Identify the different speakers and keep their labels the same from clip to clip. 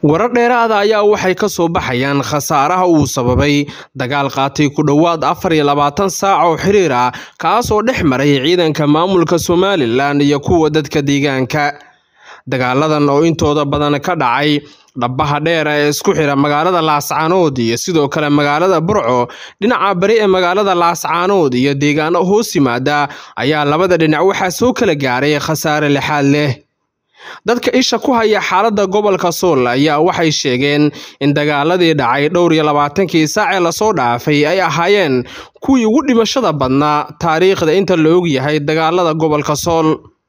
Speaker 1: warar dheeraada ayaa waxay ka soo baxayaan khasaaraha uu sababay dagaal qaatay ku dhowaad afar iyo labaatan saac oo xiriir ah kaasoo dhex maray ciidanka maamulka somalilan iyo kuwa dadka deegaanka dagaaladan oo intooda badan ka dhacay dhabaha dheer ee isku xira magaalada laascaanood iyo sidoo kale magaalada burco dhinaca bari ee magaalada laascaanood iyo deegaano hoos yimaada ayaa labada dhinac waxaa soo kala gaaray khasaare lixaad leh dadka isha ku haya xaaladda gobolka sool ayaa waxay sheegeen in dagaaladii dhacay dhowr iyo labaatankii saacee lasoo dhaafay ay ahaayeen kuwii ugu dhimashada badnaa taariikhda inta la ogyahay dagaalada gobolka sool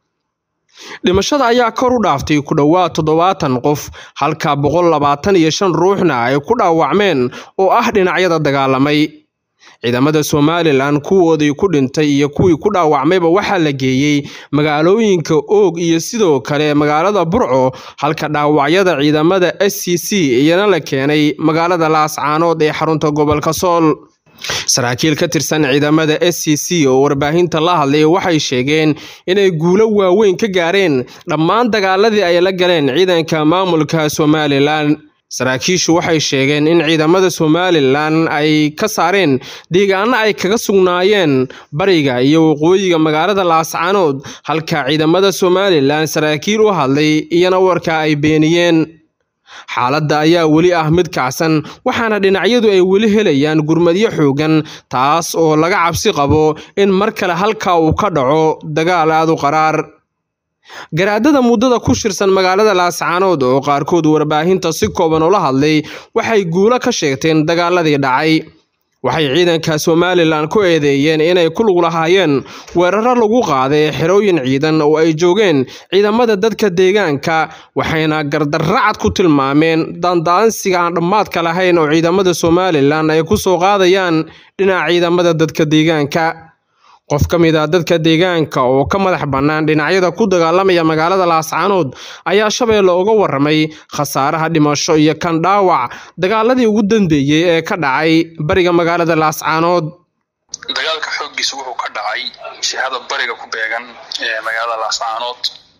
Speaker 1: dhimashada ayaa kor u dhaaftay ku dhowaad toddobaatan qof halka boqol labaatan iyo shan ruuxna ay ku dhaawacmeen oo ah dhinacyada dagaalamay ciidamada somalilan kuwoodii ku dhintay iyo kuwii ku dhaawacmayba waxaa la geeyey magaalooyinka oog iyo sidoo kale magaalada burco halka dhaawacyada ciidamada s c c iyana la keenay magaalada laascaanood ee xarunta gobolka sool saraakiil ka tirsan ciidamada s c c oo warbaahinta la hadlay waxay sheegeen inay guulo waaweyn ka gaareen dhammaan dagaaladii ay la galeen ciidanka maamulka somalilan saraakiishu waxay sheegeen in ciidamada somalilan ay ka saareen deegaano ay kaga sugnaayeen bariga iyo waqooyiga magaalada laascaanood halka ciidamada somalilan saraakiil u hadlay iyana warka ay beeniyeen xaaladda ayaa weli ah mid kacsan waxaana dhinacyadu ay weli helayaan gurmadyo xoogan taas oo laga cabsi qabo in mar kale halkaa uu ka dhaco dagaal aad u qaraar garaadada muddada ku shirsan magaalada laascaanood oo qaarkood warbaahinta si kooban ula hadlay waxay guulo ka sheegteen dagaaladii dhacay waxay ciidanka somalilan ku eedeeyeen inay ku lug lahaayeen weeraro lagu qaaday xerooyin ciidan oo ay joogeen ciidamada dadka deegaanka waxayna gardarracad ku tilmaameen daandaansiga aan dhammaadka lahayn oo ciidamada somalilan ay ku soo qaadayaan dhinaca ciidamada dadka deegaanka qof ka mid a dadka deegaanka oo ka madax bannaan dhinacyada ku dagaalamaya magaalada laascaanood ayaa shabeelle uga waramay khasaaraha dhimasho iyo kan dhaawac dagaaladii ugu dambeeyey ee ka dhacay bariga magaalada laascaanood
Speaker 2: dagaalka xooggiisa wuxuu ka dhacay jihada bariga ku beegan ee magaalada laascaanood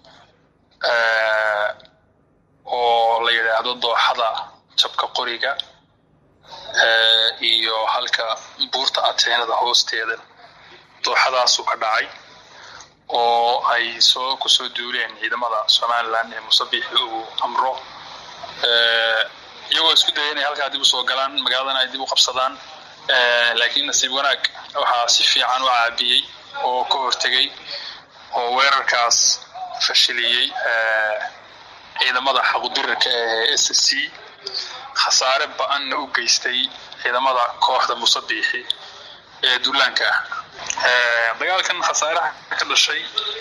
Speaker 2: oo la yidhaahdo dooxada jabka qoriga iyo halka buurta ateenada hoosteeda dooxadaasuu ka dhacay oo ay soo kusoo duuleen ciidamada somalilan ee musabixi uu amro iyagoo isku daya inay halkaa dib usoo galaan magaaladana ay dib u qabsadaan laakiin nasiib wanaag waxaa si fiican u caabiyey oo ka hortegey oo weerarkaas fashiliyey ciidamada xaqudirarka ee s c khasaare ba-anna u geystay ciidamada kooxda musabixi ee duulaanka ah dagaalkan khasaaraha ka dhashay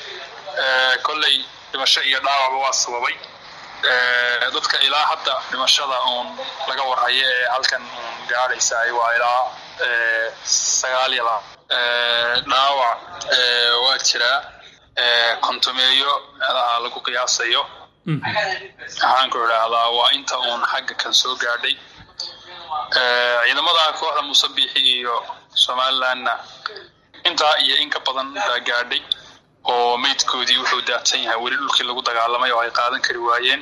Speaker 2: kolley dhimasho iyo dhaawacba waa sababay dadka ilaa hadda dhimashada uun laga warhayo ee halkan uun gaadhaysa waa ilaa sagaal iyo laba dhaawac waa jiraa kontomeeyo meelaha lagu qiyaasayo waxaan ku idhaahdaa waa inta uun xagga kan soo gaadhay ciidamada kooxda musabixi iyo somalilanna intaa iyo in ka badan baa gaadhay oo meydkoodii wuxuu daadsan yahay weli dhulkii lagu dagaalamay oo ay qaadan kari waayeen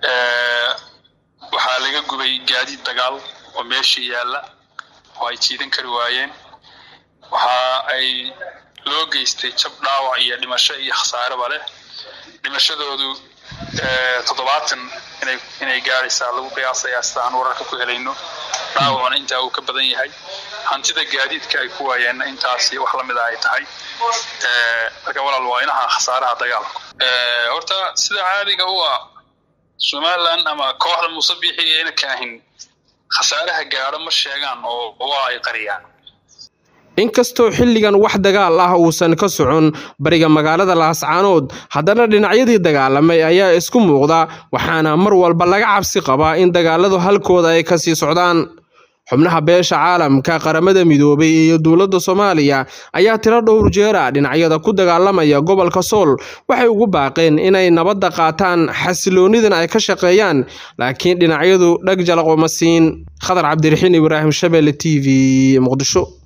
Speaker 2: waxaa laga gubay gaadiid dagaal oo meeshii yaalla oo ay jiidan kari waayeen waxa ay loo geystay jab dhaawac iyo dhimasho iyo khasaareba leh dhimashadoodu toddobaatan inay inay gaadhaysaa lagu qiyaasayaa sida aan wararka ku helayno dhaawacuna intaa uu ka badan yahay hantida gaadiidka ay ku waayeenna intaasi wax lamida ay tahay marka walaal waa inaha khasaaraha dagaalku horta sida caadiga u ah somalilan ama kooxda musabixi ayna kaahin khasaaraha gaadho ma sheegaan oo waa ay qariyaan
Speaker 1: inkastoo xilligan wax dagaal ah uusan ka socon bariga magaalada laascaanood haddana dhinacyadii dagaalamay ayaa isku muuqda waxaana mar walba laga cabsi qabaa in dagaaladu halkooda ay kasii socdaan xubnaha beesha caalamka qaramada midoobay iyo dowladda soomaaliya ayaa tiro dhowr jeera dhinacyada ku dagaalamaya gobolka sool waxay ugu baaqeen inay nabadda qaataan xasiloonidan ay ka shaqeeyaan laakiin dhinacyadu dhag jalaqoma siin khadar cabdiraxiin ibraahim shabeelle t v muqdisho